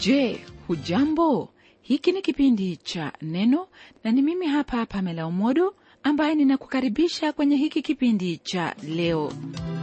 Je, hujambo? Hiki ni kipindi cha Neno na ni mimi hapa Pamela Umodo ambaye ninakukaribisha kwenye hiki kipindi cha leo.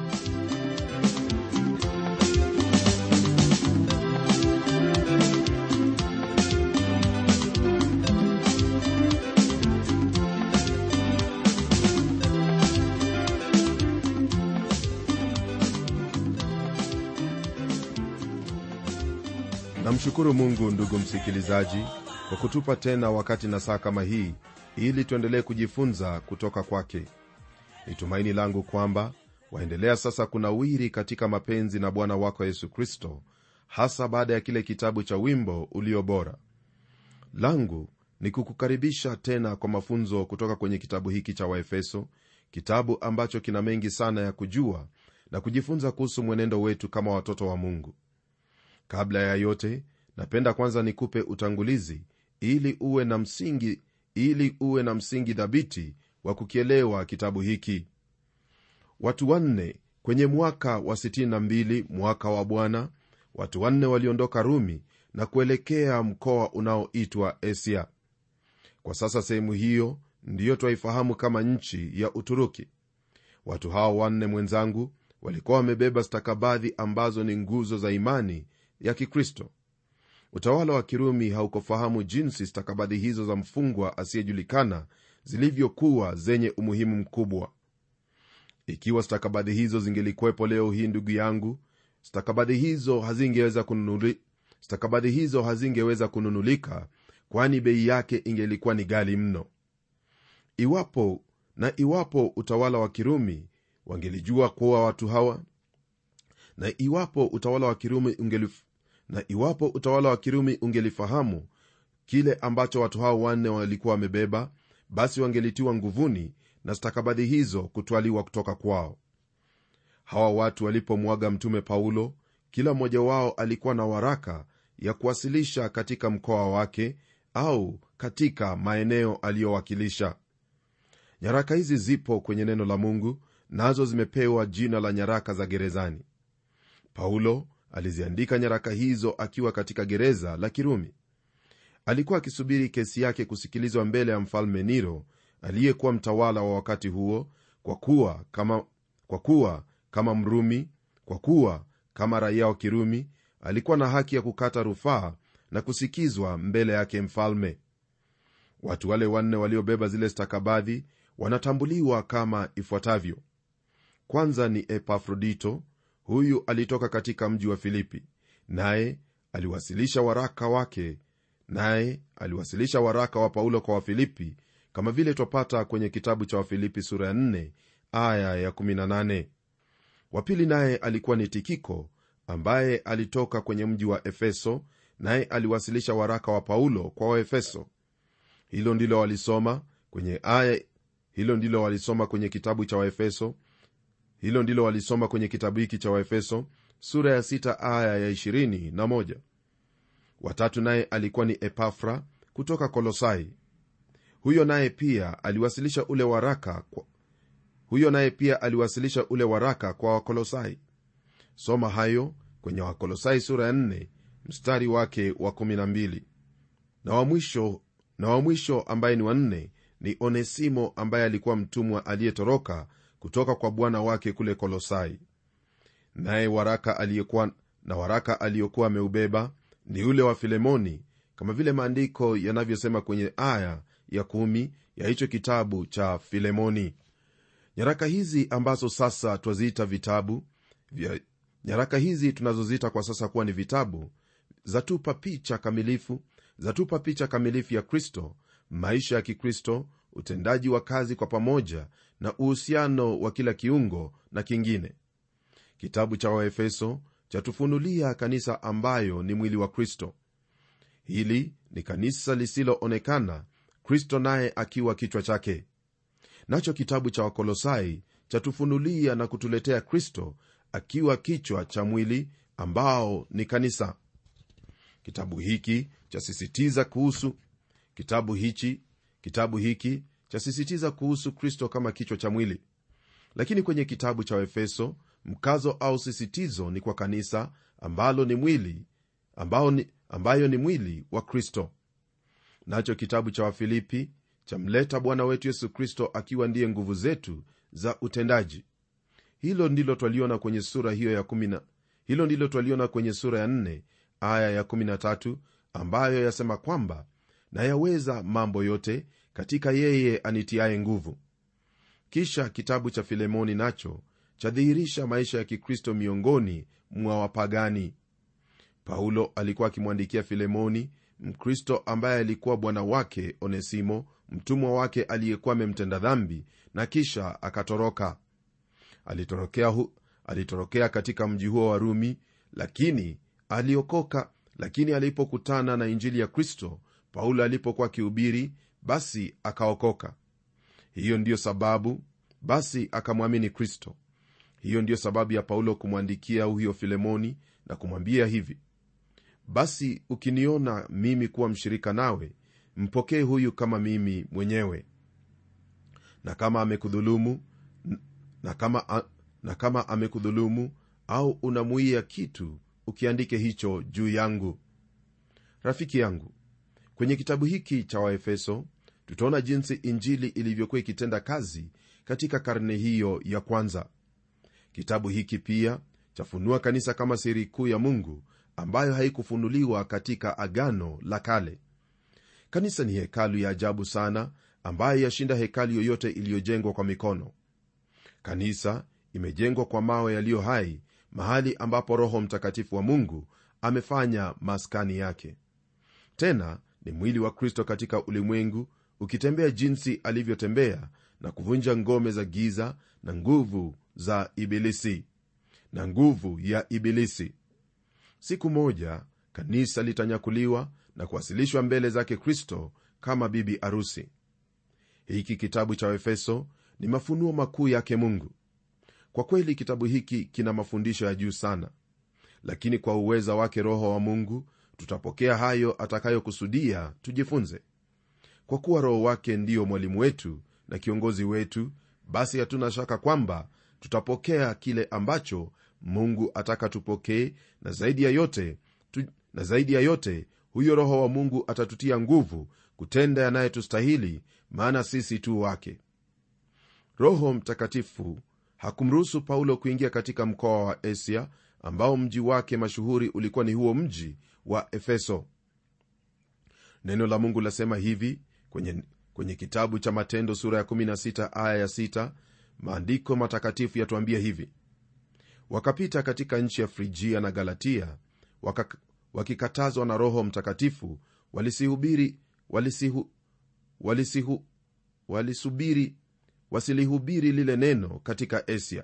namshukuru mungu ndugu msikilizaji kwa kutupa tena wakati na saa kama hii ili tuendelee kujifunza kutoka kwake ni tumaini langu kwamba waendelea sasa kunawiri katika mapenzi na bwana wako yesu kristo hasa baada ya kile kitabu cha wimbo ulio bora langu ni kukukaribisha tena kwa mafunzo kutoka kwenye kitabu hiki cha waefeso kitabu ambacho kina mengi sana ya kujua na kujifunza kuhusu mwenendo wetu kama watoto wa mungu kabla ya yote napenda kwanza nikupe utangulizi ili uwe na msingi ili uwe na msingi dhabiti wa kukielewa kitabu hiki watu wanne kwenye mwaka wa 62 mwaka wa bwana watu wanne waliondoka rumi na kuelekea mkoa unaoitwa asia kwa sasa sehemu hiyo ndiyo twaifahamu kama nchi ya uturuki watu hao wanne mwenzangu walikuwa wamebeba stakabadhi ambazo ni nguzo za imani ya kikristo utawala wa kirumi haukufahamu jinsi stakabadhi hizo za mfungwa asiyejulikana zilivyokuwa zenye umuhimu mkubwa ikiwa stakabadhi hizo zingelikuwepo leo hii ndugu yangu stakabadhi hizo hazingeweza kununuli, stakabadhi hizo hazingeweza kununulika kwani bei yake ingelikuwa ni gali mno iwapo na iwapo utawala wa kirumi wangelijua kuwa watu hawa na iwapo utawala wa kirumi ungelif, na iwapo utawala wa kirumi ungelifahamu kile ambacho watu hao wanne walikuwa wamebeba basi wangelitiwa nguvuni na stakabadhi hizo kutwaliwa kutoka kwao hawa watu walipomwaga mtume paulo kila mmoja wao alikuwa na waraka ya kuwasilisha katika mkoa wake au katika maeneo aliyowakilisha nyaraka hizi zipo kwenye neno la mungu nazo zimepewa jina la nyaraka za gerezani paulo aliziandika nyaraka hizo akiwa katika gereza la kirumi alikuwa akisubiri kesi yake kusikilizwa mbele ya mfalme niro aliyekuwa mtawala wa wakati huo kwa kuwa kama, kwa kuwa kama mrumi kwa kuwa kama raia wa kirumi alikuwa na haki ya kukata rufaa na kusikizwa mbele yake mfalme watu wale wanne waliobeba zile stakabadhi wanatambuliwa kama ifuatavyo kwanza ni epafrodito huyu alitoka katika mji wa filipi naye aliwasilisha waraka wake naye aliwasilisha waraka wa paulo kwa wafilipi kama vile twapata kwenye kitabu cha wafilipi sura ya 4 aya ya 18 wapili naye alikuwa ni tikiko ambaye alitoka kwenye mji wa efeso naye aliwasilisha waraka wa paulo kwa waefeso hilo ndilo walisoma kwenye aya hilo ndilo walisoma kwenye kitabu cha waefeso hilo ndilo walisoma kwenye kitabu hiki cha waefeso sura ya 6 aya ya 21 watatu naye alikuwa ni epafra kutoka kolosai huyo naye pia aliwasilisha ule waraka kwa, huyo naye pia aliwasilisha ule waraka kwa wakolosai soma hayo kwenye wakolosai sura ya 4 mstari wake wa 12 na wa mwisho na wa mwisho ambaye ni wanne ni onesimo ambaye alikuwa mtumwa aliyetoroka kutoka kwa bwana wake kule kolosai naye waraka aliyekuwa na waraka aliyokuwa ameubeba ni ule wa filemoni kama vile maandiko yanavyosema kwenye aya ya kumi ya hicho kitabu cha filemoni nyaraka hizi ambazo sasa twaziita vitabu vya nyaraka hizi tunazoziita kwa sasa kuwa ni vitabu zatupa picha kamilifu zatupa picha kamilifu ya kristo maisha ya kikristo utendaji wa kazi kwa pamoja na uhusiano wa kila kiungo na kingine kitabu cha waefeso chatufunulia kanisa ambayo ni mwili wa kristo hili ni kanisa lisiloonekana kristo naye akiwa kichwa chake nacho kitabu cha wakolosai chatufunulia na kutuletea kristo akiwa kichwa cha mwili ambao ni kanisa kitabu hiki chasisitiza kuhusu kitabu hichi kitabu hiki chasisitiza kuhusu kristo kama kichwa cha mwili lakini kwenye kitabu cha efeso mkazo au sisitizo ni kwa kanisa ambalo ni mwili ambao ni, ambayo ni mwili wa kristo nacho kitabu cha wafilipi chamleta bwana wetu yesu kristo akiwa ndiye nguvu zetu za utendaji hilo ndilo twaliona kwenye sura hiyo ya kumina, hilo ndilo twaliona kwenye sura ya 4 aya ya 13 ambayo yasema kwamba nayaweza mambo yote katika yeye anitiaye nguvu kisha kitabu cha filemoni nacho chadhihirisha maisha ya kikristo miongoni mwa wapagani paulo alikuwa akimwandikia filemoni mkristo ambaye alikuwa bwana wake onesimo mtumwa wake aliyekuwa amemtenda dhambi na kisha akatoroka alitorokea, hu, alitorokea katika mji huo wa rumi lakini aliokoka lakini alipokutana na injili ya kristo paulo alipokuwa akihubiri basi akaokoka hiyo ndiyo sababu basi akamwamini kristo hiyo ndiyo sababu ya paulo kumwandikia huyo filemoni na kumwambia hivi basi ukiniona mimi kuwa mshirika nawe mpokee huyu kama mimi mwenyewe na kama amekudhulumu na kama, na kama amekudhulumu au unamuia kitu ukiandike hicho juu yangu rafiki yangu kwenye kitabu hiki cha waefeso tutaona jinsi injili ilivyokuwa ikitenda kazi katika karne hiyo ya kwanza kitabu hiki pia chafunua kanisa kama siri kuu ya mungu ambayo haikufunuliwa katika agano la kale kanisa ni hekalu ya ajabu sana ambayo yashinda hekalu yoyote iliyojengwa kwa mikono kanisa imejengwa kwa mawe yaliyo hai mahali ambapo roho mtakatifu wa mungu amefanya maskani yake tena ni mwili wa kristo katika ulimwengu ukitembea jinsi alivyotembea na kuvunja ngome za giza na nguvu za ibilisi na nguvu ya ibilisi siku moja kanisa litanyakuliwa na kuwasilishwa mbele zake kristo kama bibi arusi hiki kitabu cha efeso ni mafunuo makuu yake mungu kwa kweli kitabu hiki kina mafundisho ya juu sana lakini kwa uweza wake roho wa mungu tutapokea hayo atakayokusudia tujifunze kwa kuwa roho wake ndiyo mwalimu wetu na kiongozi wetu basi hatuna shaka kwamba tutapokea kile ambacho mungu ataka tupokee na zaidi ya yote tu, na zaidi ya yote huyo roho wa mungu atatutia nguvu kutenda yanayetustahili maana sisi tu wake roho mtakatifu hakumruhusu paulo kuingia katika mkoa wa asia ambao mji wake mashuhuri ulikuwa ni huo mji wa efeso neno la mungu lasema hivi kwenye, kwenye kitabu cha matendo sura ya 16 aya ya 6 maandiko matakatifu yatuambia hivi wakapita katika nchi ya frigia na galatia waka, wakikatazwa na roho mtakatifu walisihubiri walisihu, walisihu, walisubiri wasilihubiri lile neno katika asia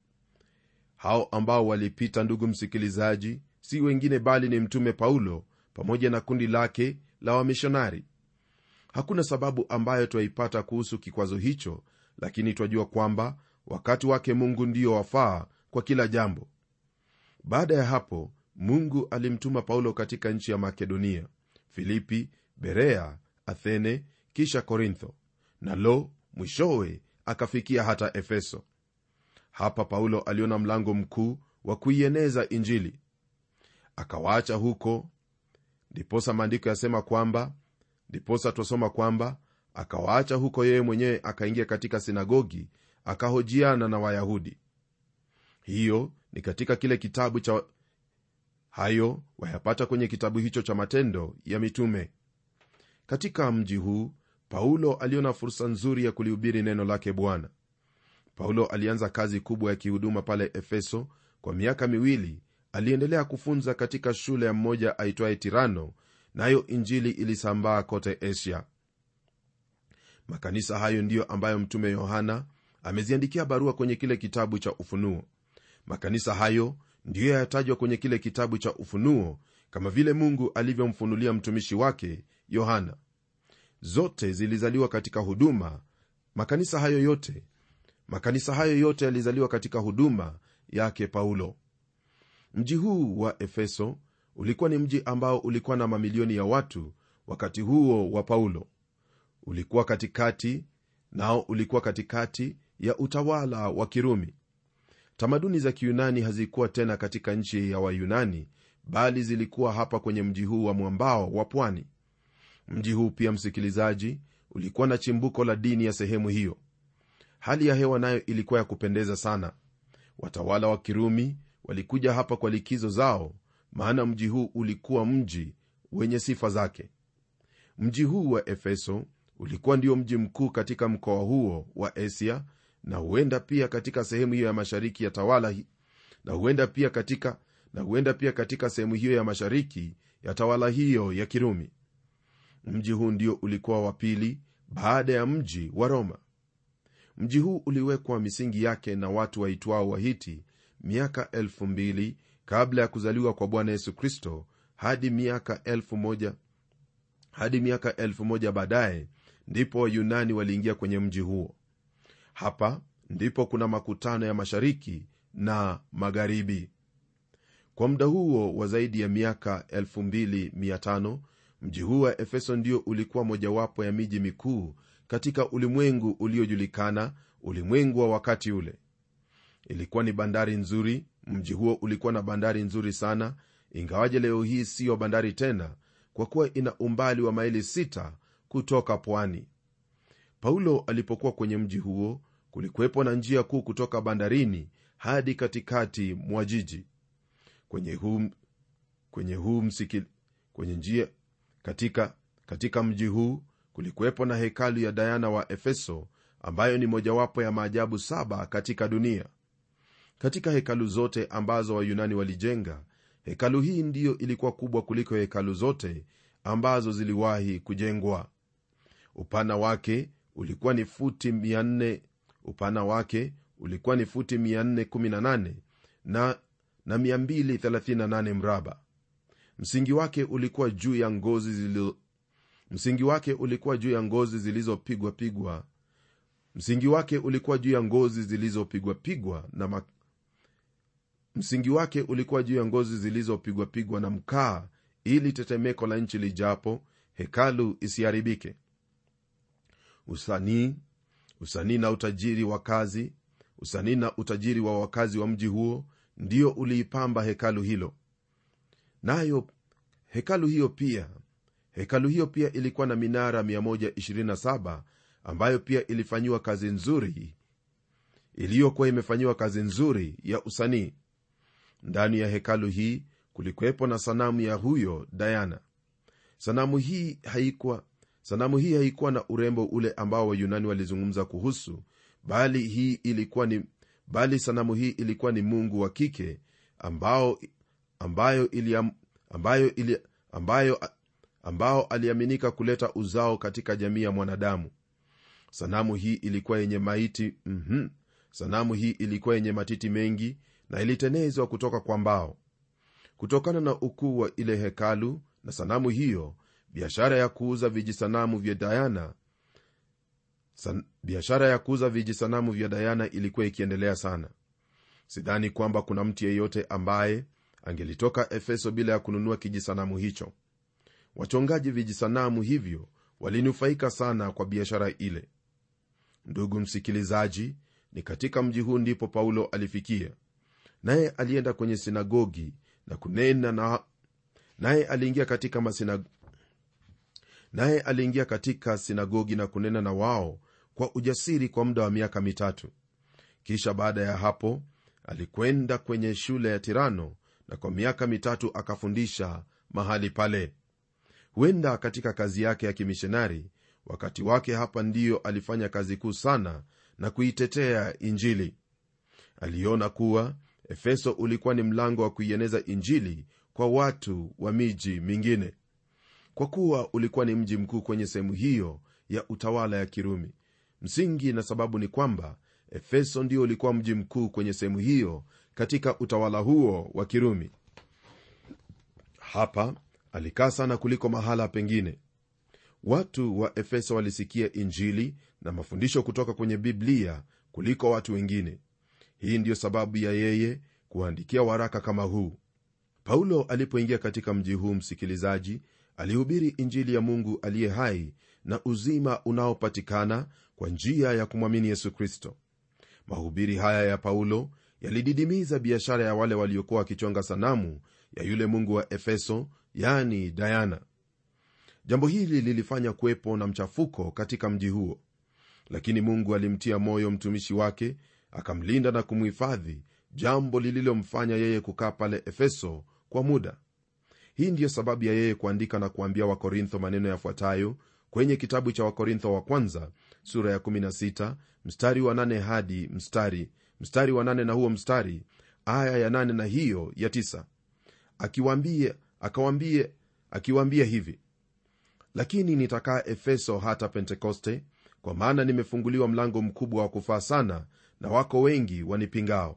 hao ambao walipita ndugu msikilizaji si wengine bali ni mtume paulo pamoja na kundi lake la wamishonari hakuna sababu ambayo twaipata kuhusu kikwazo hicho lakini twajua kwamba wakati wake mungu ndio wafaa kwa kila jambo baada ya hapo mungu alimtuma paulo katika nchi ya makedonia filipi berea athene kisha korintho na lo mwishowe akafikia hata efeso hapa paulo aliona mlango mkuu wa kuieneza injili akawaacha huko ndiposa maandiko yasema kwamba ndiposa twasoma kwamba akawaacha huko yeye mwenyewe akaingia katika sinagogi akahojiana na wayahudi hiyo ni katika kile kitabu cha hayo wayapata kwenye kitabu hicho cha matendo ya mitume katika mji huu paulo aliona fursa nzuri ya kulihubiri neno lake bwana paulo alianza kazi kubwa ya kihuduma pale efeso kwa miaka miwili aliendelea kufunza katika shule ya mmoja aitwaye tirano nayo na injili ilisambaa kote asia makanisa hayo ndiyo ambayo mtume yohana ameziandikia barua kwenye kile kitabu cha ufunuo makanisa hayo ndiyo yatajwa kwenye kile kitabu cha ufunuo kama vile mungu alivyomfunulia mtumishi wake yohana zote zilizaliwa katika huduma makanisa hayo yote makanisa hayo yote yalizaliwa katika huduma yake paulo mji huu wa efeso ulikuwa ni mji ambao ulikuwa na mamilioni ya watu wakati huo wa paulo ulikuwa katikati nao ulikuwa katikati ya utawala wa kirumi tamaduni za kiyunani hazikuwa tena katika nchi ya wayunani bali zilikuwa hapa kwenye mji huu wa mwambao wa pwani mji huu pia msikilizaji ulikuwa na chimbuko la dini ya sehemu hiyo hali ya hewa nayo ilikuwa ya kupendeza sana watawala wa kirumi walikuja hapa kwa likizo zao maana mji huu ulikuwa mji wenye sifa zake mji huu wa efeso ulikuwa ndio mji mkuu katika mkoa huo wa asia na huenda pia katika sehemu hiyo ya mashariki ya tawala hi, na huenda pia katika na huenda pia katika sehemu hiyo ya mashariki ya tawala hiyo ya kirumi mji huu ndio ulikuwa wa pili baada ya mji wa roma mji huu uliwekwa misingi yake na watu waitwao wahiti miaka 2000 kabla ya kuzaliwa kwa bwana yesu kristo hadi miaka 1000 hadi miaka 1000 baadaye ndipo wayunani waliingia kwenye mji huo hapa ndipo kuna makutano ya mashariki na magharibi kwa muda huo wa zaidi ya miaka 2500 mji huu wa efeso ndio ulikuwa mojawapo ya miji mikuu katika ulimwengu uliojulikana ulimwengu wa wakati ule ilikuwa ni bandari nzuri mji huo ulikuwa na bandari nzuri sana ingawaje leo hii siyo bandari tena kwa kuwa ina umbali wa maili 6 kutoka pwani paulo alipokuwa kwenye mji huo kulikuwepo na njia kuu kutoka bandarini hadi katikati mwa jiji kwenye huu, kwenye huu msiki, kwenye njia katika, katika mji huu kulikuwepo na hekalu ya dayana wa efeso ambayo ni mojawapo ya maajabu saba katika dunia katika hekalu zote ambazo wayunani walijenga hekalu hii ndiyo ilikuwa kubwa kuliko hekalu zote ambazo ziliwahi kujengwa upana wake ulikuwa ni futi 400 upana wake ulikuwa ni futi 418 na, na 238 mraba msingi wake ulikuwa juu ya ngozi zilizo msingi wake ulikuwa juu ya ngozi zilizopigwa pigwa msingi wake ulikuwa juu ya ngozi zilizopigwa pigwa na ma... msingi wake ulikuwa juu ya ngozi zilizopigwa pigwa na mkaa ili tetemeko la nchi lijapo hekalu isiharibike usanii usanii na utajiri wa kazi usanii na utajiri wa wakazi wa mji huo ndio uliipamba hekalu hilo nayo hekalu hiyo pia hekalu hiyo pia ilikuwa na minara 127 ambayo pia ilifanyiwa kazi nzuri iliyokuwa imefanyiwa kazi nzuri ya usanii ndani ya hekalu hii kulikuwepo na sanamu ya huyo dayana sanamu hii haikuwa sanamu hii haikuwa na urembo ule ambao wayunani walizungumza kuhusu bali hii ilikuwa ni bali sanamu hii ilikuwa ni mungu wa kike ambao ambayo ili, ambayo ili, ambayo ambao aliaminika kuleta uzao katika jamii ya mwanadamu sanamu hii ilikuwa yenye maiti mm-hmm. sanamu hii ilikuwa yenye matiti mengi na ilitenezwa kutoka kwa mbao kutokana na ukuu wa ile hekalu na sanamu hiyo biashara ya kuuza vijisanamu vya dayana san, biashara ya kuuza vijisanamu vya dayana ilikuwa ikiendelea sana sidhani kwamba kuna mtu yeyote ambaye angelitoka efeso bila ya kununua kijisanamu hicho wachongaji vijisanamu hivyo walinufaika sana kwa biashara ile ndugu msikilizaji ni katika mji huu ndipo paulo alifikia naye alienda kwenye sinagogi na kunena na naye aliingia katika masina naye aliingia katika sinagogi na kunena na wao kwa ujasiri kwa muda wa miaka mitatu kisha baada ya hapo alikwenda kwenye shule ya tirano na kwa miaka mitatu akafundisha mahali pale huenda katika kazi yake ya kimishonari wakati wake hapa ndiyo alifanya kazi kuu sana na kuitetea injili aliona kuwa efeso ulikuwa ni mlango wa kuieneza injili kwa watu wa miji mingine kwa kuwa ulikuwa ni mji mkuu kwenye sehemu hiyo ya utawala ya kirumi msingi na sababu ni kwamba efeso ndio ulikuwa mji mkuu kwenye sehemu hiyo katika utawala huo wa kirumi hapa alikaa sana kuliko mahala pengine watu wa efeso walisikia injili na mafundisho kutoka kwenye biblia kuliko watu wengine hii ndiyo sababu ya yeye kuandikia waraka kama huu paulo alipoingia katika mji huu msikilizaji alihubiri injili ya mungu aliye hai na uzima unaopatikana kwa njia ya kumwamini yesu kristo mahubiri haya ya paulo yalididimiza biashara ya wale waliokuwa wakichonga sanamu ya yule mungu wa efeso yani dayana jambo hili lilifanya kuwepo na mchafuko katika mji huo lakini mungu alimtia moyo mtumishi wake akamlinda na kumhifadhi jambo lililomfanya yeye kukaa pale efeso kwa muda hii ndiyo sababu ya yeye kuandika na kuambia wakorintho maneno yafuatayo kwenye kitabu cha wakorintho wa kwanza sura ya 16 mstari wa 8 hadi mstari mstari wa 8 na huo mstari aya ya 8 na hiyo ya 9 akiwaambia akawambie akiwaambia hivi lakini nitakaa efeso hata pentekoste kwa maana nimefunguliwa mlango mkubwa wa kufaa sana na wako wengi wanipingao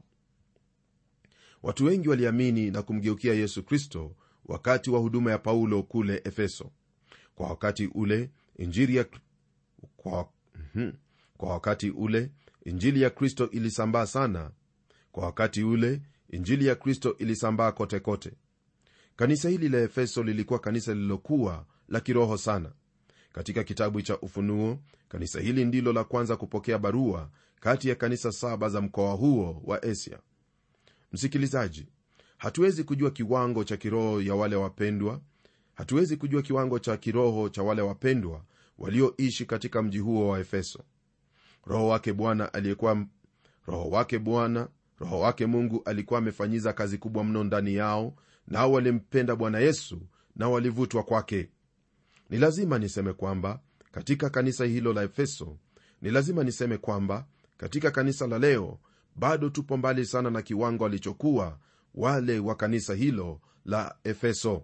watu wengi waliamini na kumgeukia yesu kristo wakati wa huduma ya paulo kule efeso kwa wakati ule injili ya kwa, mm, kwa wakati ule injili ya kristo ilisambaa sana kwa wakati ule injili ya kristo ilisambaa kote kote kanisa hili la efeso lilikuwa kanisa lililokuwa la kiroho sana katika kitabu cha ufunuo kanisa hili ndilo la kwanza kupokea barua kati ya kanisa saba za mkoa huo wa asia msikilizaji hatuwezi kujua kiwango cha kiroho ya wale wapendwa hatuwezi kujua kiwango cha kiroho cha wale wapendwa walioishi katika mji huo wa efeso roho wake bwana aliyekuwa roho wake bwana roho wake mungu alikuwa amefanyiza kazi kubwa mno ndani yao nao walimpenda bwana yesu na walivutwa kwake ni lazima niseme kwamba katika kanisa hilo la efeso ni lazima niseme kwamba katika kanisa la leo bado tupo mbali sana na kiwango alichokuwa wale wa kanisa hilo la efeso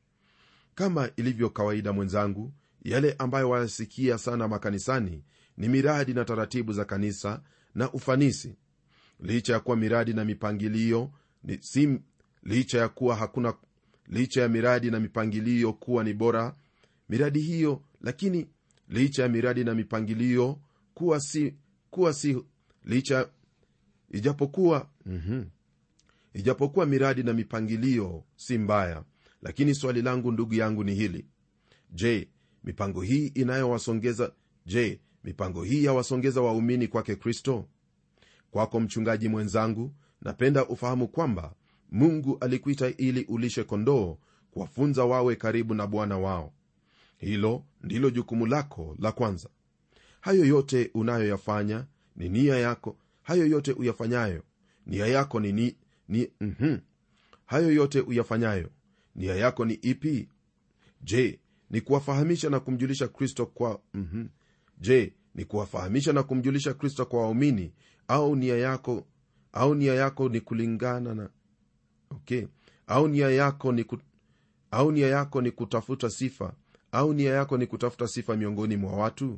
kama ilivyo kawaida mwenzangu yale ambayo wayasikia sana makanisani ni miradi na taratibu za kanisa na ufanisi licha ya kuwa miradi na mipangilio ni si licha ya kuwa hakuna licha ya miradi na mipangilio kuwa ni bora miradi hiyo lakini licha ya miradi na mipangilio kuwa si kuwa si licha ijapokuwa mm-hmm. ijapokuwa miradi na mipangilio si mbaya lakini swali langu ndugu yangu ni hili je mipango hii inayowasongeza je mipango hii yawasongeza waumini kwake kristo kwako mchungaji mwenzangu napenda ufahamu kwamba mungu alikuita ili ulishe kondoo kuwafunza wawe karibu na bwana wao hilo ndilo jukumu lako la kwanza hayo yote unayoyafanya ni nia yako hayo yote uyafanyayo nia yako ni, ni, ni mm-hmm. hayo yote uyafanyayo nia yako ni ipi je ni kuwafahamisha na kumjulisha kristo kwa mm-hmm. je ni kuwafahamisha na kumjulisha kristo kwa waumini au nia yako au nia yako ni kulingana na okay au nia yako ni ku, au nia yako ni kutafuta sifa au nia yako ni kutafuta sifa miongoni mwa watu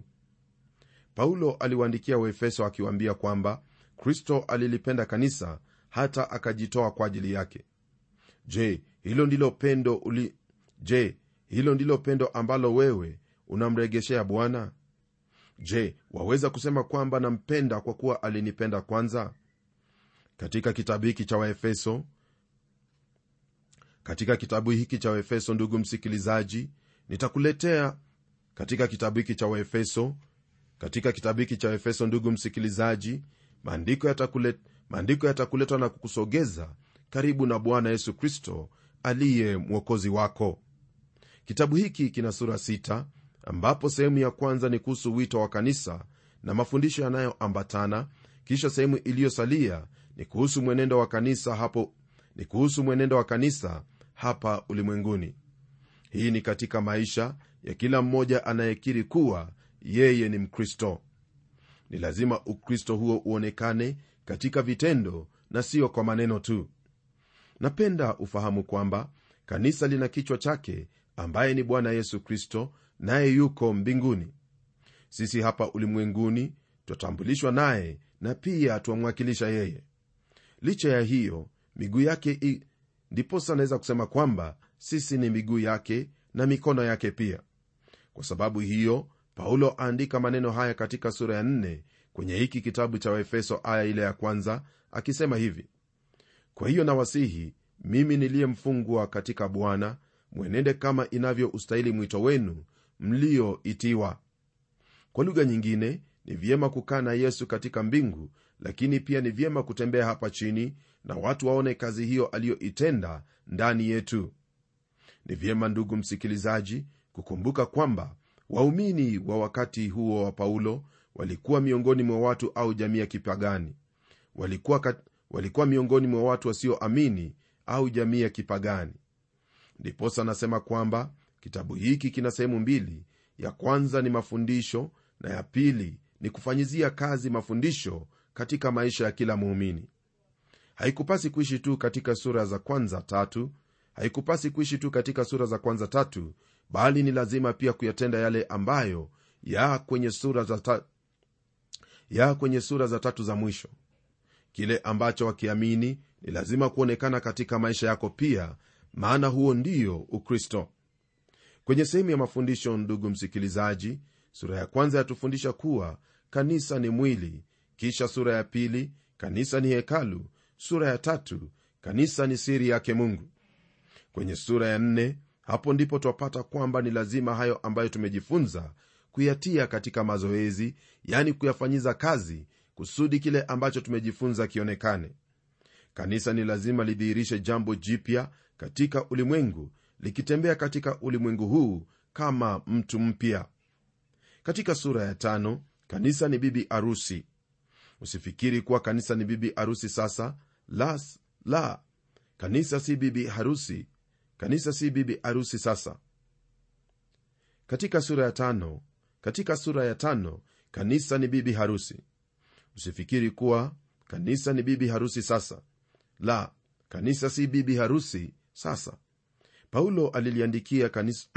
paulo aliwaandikia waefeso akiwaambia kwamba kristo alilipenda kanisa hata akajitoa kwa ajili yake je hilo ndilo pendo uli je hilo ndilo pendo ambalo wewe unamregeshea bwana je waweza kusema kwamba nampenda kwa kuwa alinipenda kwanza katika kitabu hiki cha waefeso katika kitabu hiki cha waefeso ndugu msikilizaji nitakuletea katika kitabu hiki cha waefeso katika kitabu hiki cha efeso ndugu msikilizaji maandiko yatakulet, maandiko yatakuletwa na kukusogeza karibu na bwana yesu kristo aliye mwokozi wako kitabu hiki kina sura sita ambapo sehemu ya kwanza ni kuhusu wito wa kanisa na mafundisho yanayoambatana kisha sehemu iliyosalia ni kuhusu mwenendo wa kanisa hapo ni kuhusu mwenendo wa kanisa hapa ulimwenguni hii ni katika maisha ya kila mmoja anayekiri kuwa yeye ni mkristo ni lazima ukristo huo uonekane katika vitendo na sio kwa maneno tu napenda ufahamu kwamba kanisa lina kichwa chake ambaye ni bwana yesu kristo naye yuko mbinguni sisi hapa ulimwenguni twatambulishwa naye na pia twamwakilisha yeye licha ya hiyo miguu yake i... ndiposa naweza kusema kwamba sisi ni miguu yake na mikono yake pia kwa sababu hiyo paulo aandika maneno haya katika sura ya 4 kwenye hiki kitabu cha waefeso aya ile ya kwanza akisema hivi kwa hiyo nawasihi mimi niliyemfungwa katika bwana mwenende kama inavyoustahili mwito wenu mlioitiwa kwa lugha nyingine ni vyema kukaa na yesu katika mbingu lakini pia ni vyema kutembea hapa chini na watu waone kazi hiyo aliyoitenda ndani yetu ni vyema ndugu msikilizaji kukumbuka kwamba waumini wa wakati huo wa paulo walikuwa miongoni mwa watu au jamii ya kipagani walikuwa, kat, walikuwa miongoni mwa watu wasioamini au jamii ya kipagani ndiposa anasema kwamba kitabu hiki kina sehemu mbili ya kwanza ni mafundisho na ya pili ni kufanyizia kazi mafundisho katika maisha ya kila muumini haikupasi kuishi tu katika sura za kwanza tatu haikupasi kuishi tu katika sura za kwanza tatu bali ni lazima pia kuyatenda yale ambayo ya kwenye sura za ta... ya kwenye sura za tatu za mwisho kile ambacho wakiamini ni lazima kuonekana katika maisha yako pia maana huo ndio ukristo kwenye sehemu ya mafundisho ndugu msikilizaji sura ya kwanza yatufundisha kuwa kanisa ni mwili kisha sura ya pili kanisa ni hekalu sura ya tatu kanisa ni siri yake mungu kwenye sura ya nne hapo ndipo twapata kwamba ni lazima hayo ambayo tumejifunza kuyatia katika mazoezi yani kuyafanyiza kazi kusudi kile ambacho tumejifunza kionekane kanisa ni lazima lidhihirishe jambo jipya katika ulimwengu likitembea katika ulimwengu huu kama mtu mpya katika sura ya tano kanisa ni bibi arusi usifikiri kuwa kanisa ni bibi arusi sasa la, la kanisa si bibi harusi kanisa si bibi arusi sasa katika sura ya tano katika sura ya tano kanisa ni bibi harusi usifikiri kuwa kanisa ni bibi harusi sasa la kanisa si bibi harusi sasa paulo aliliandikia kanisa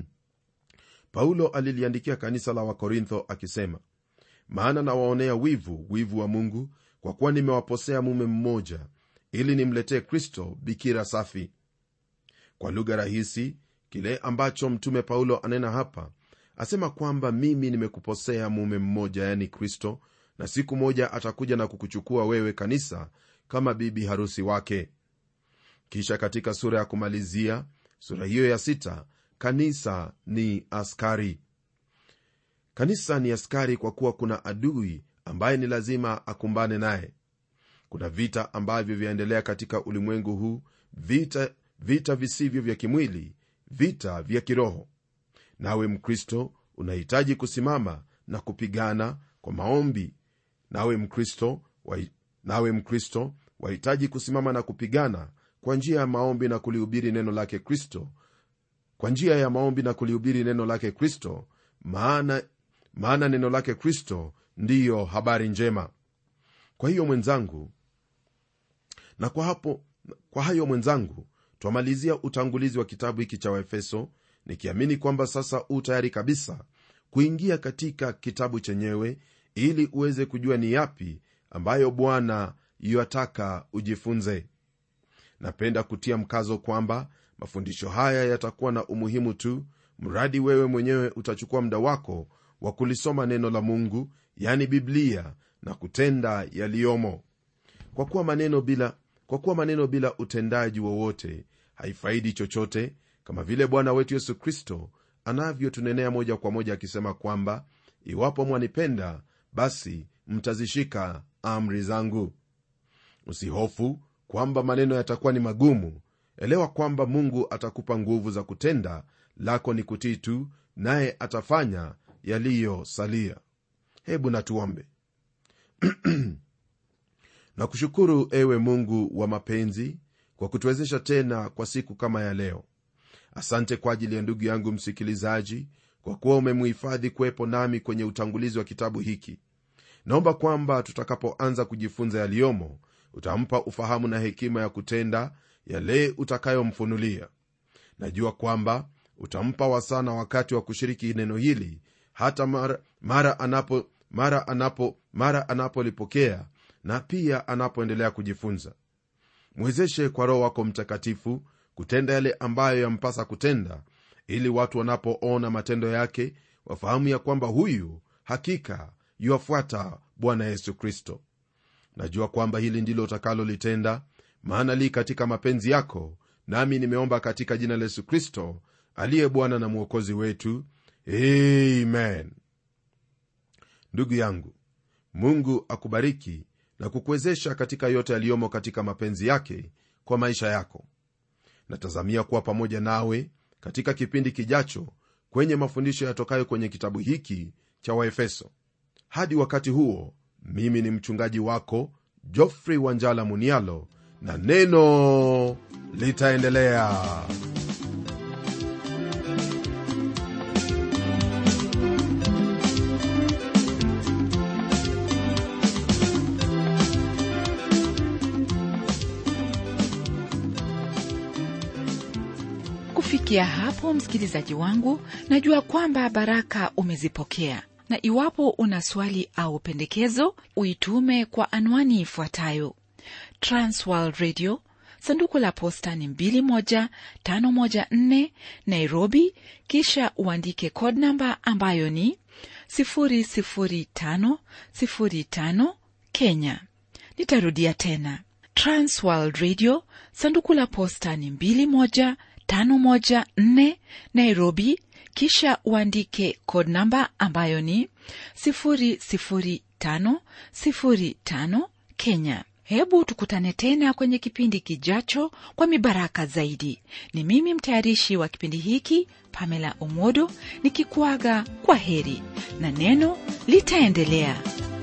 paulo aliliandikia kanisa la wakorintho akisema maana nawaonea wivu wivu wa mungu kwa kuwa nimewaposea mume mmoja ili nimletee kristo bikira safi kwa lugha rahisi kile ambacho mtume paulo anena hapa asema kwamba mimi nimekuposea mume mmoja yani kristo na siku moja atakuja na kukuchukua wewe kanisa kama bibi harusi wake kisha katika sura ya kumalizia sura hiyo ya sita kanisa ni askari kanisa ni askari kwa kuwa kuna adui ambaye ni lazima akumbane naye kuna vita ambavyo vyaendelea katika ulimwengu huu vita vita visivyo vya kimwili vita vya kiroho nawe mkristo unahitaji kusimama na kupigana kwa maombi nawe mkristo wa, nawe mkristo wahitaji kusimama na kupigana kwa njia ya maombi na kulihubiri neno lake kristo kwa njia ya maombi na kulihubiri neno lake kristo maana maana neno lake kristo ndiyo habari njema kwa hiyo mwenzangu na kwa hapo kwa hayo mwenzangu twamalizia utangulizi wa kitabu hiki cha waefeso nikiamini kwamba sasa u tayari kabisa kuingia katika kitabu chenyewe ili uweze kujua ni yapi ambayo bwana yuataka ujifunze napenda kutia mkazo kwamba mafundisho haya yatakuwa na umuhimu tu mradi wewe mwenyewe utachukua muda wako wa kulisoma neno la mungu yani biblia na kutenda yaliyomo kwa kuwa maneno bila kwa kuwa maneno bila utendaji wowote haifaidi chochote kama vile bwana wetu yesu kristo anavyotunenea moja kwa moja akisema kwamba iwapo mwanipenda basi mtazishika amri zangu usihofu kwamba maneno yatakuwa ni magumu elewa kwamba mungu atakupa nguvu za kutenda lako ni kutii tu naye atafanya yaliyosalia hebu natuombe na kushukuru ewe mungu wa mapenzi kwa kutuwezesha tena kwa siku kama ya leo asante kwa ajili ya ndugu yangu msikilizaji kwa kuwa umemuhifadhi kuwepo nami kwenye utangulizi wa kitabu hiki naomba kwamba tutakapoanza kujifunza yaliyomo utampa ufahamu na hekima ya kutenda yale utakayomfunulia najua kwamba utampa wasaa na wakati wa kushiriki neno hili hata mara, mara anapo mara anapo mara anapolipokea na pia anapoendelea kujifunza mwezeshe kwa roho wako mtakatifu kutenda yale ambayo yampasa kutenda ili watu wanapoona matendo yake wafahamu ya kwamba huyu hakika yuwafuata bwana yesu kristo najua kwamba hili ndilo utakalolitenda maana li katika mapenzi yako nami nimeomba katika jina la yesu kristo aliye bwana na mwokozi wetu amen ndugu yangu mungu akubariki na kukuwezesha katika yote yaliyomo katika mapenzi yake kwa maisha yako natazamia kuwa pamoja nawe katika kipindi kijacho kwenye mafundisho yatokayo kwenye kitabu hiki cha waefeso hadi wakati huo mimi ni mchungaji wako jofrey wanjala munialo na neno litaendelea kufikia hapo msikilizaji wangu najua kwamba baraka umezipokea na iwapo una swali au pendekezo uitume kwa anwani ifuatayo transworld radio sanduku la posta ni 21514 nairobi kisha uandike code namba ambayo ni 00505 kenya nitarudia tena transworld radio sanduku la posta ni 21 514 Nairobi, kisha uandike code namba ambayo ni 00505 Kenya. Hebu tukutane tena kwenye kipindi kijacho kwa mibaraka zaidi. Ni mimi mtayarishi wa kipindi hiki Pamela Omodo nikikuaga kwa heri na neno litaendelea.